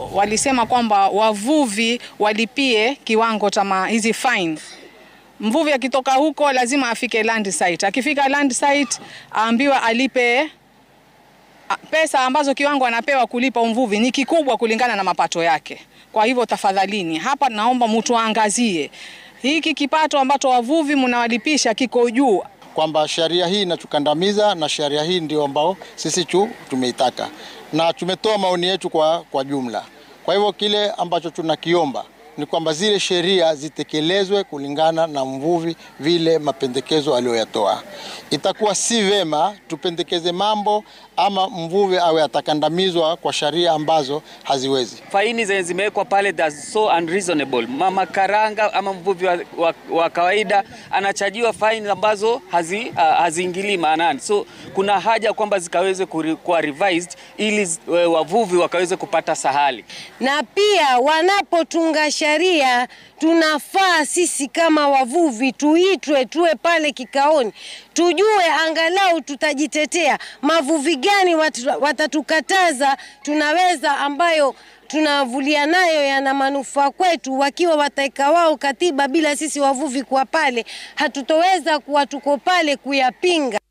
walisema kwamba wavuvi walipie kiwango cha hizi fine. Mvuvi akitoka huko lazima afike land site. Akifika land site aambiwe alipe pesa ambazo kiwango anapewa kulipa mvuvi ni kikubwa kulingana na mapato yake. Kwa hivyo tafadhalini, hapa naomba mtu aangazie hiki kipato ambacho wavuvi mnawalipisha kiko juu, kwamba sheria hii inatukandamiza na sheria hii ndio ambao sisi tu tumeitaka na tumetoa maoni yetu kwa, kwa jumla. Kwa hivyo kile ambacho tunakiomba ni kwamba zile sheria zitekelezwe kulingana na mvuvi vile mapendekezo aliyoyatoa. Itakuwa si vema tupendekeze mambo ama mvuvi awe atakandamizwa kwa sheria ambazo haziwezi. Faini zenye zimewekwa pale that's so unreasonable. Mama karanga ama mvuvi wa, wa, wa kawaida anachajiwa faini ambazo hazi, uh, haziingilii maanani, so kuna haja kwamba zikaweze kuwa revised ili uh, wavuvi wakaweze kupata sahali, na pia wanapotunga sheria tunafaa sisi kama wavuvi tuitwe, tuwe pale kikaoni, tujue angalau tutajitetea. Mavuvi gani watatukataza tunaweza ambayo tunavulia nayo yana manufaa kwetu, wakiwa wataeka wao katiba bila sisi wavuvi kuwa pale, hatutoweza kuwa tuko pale kuyapinga.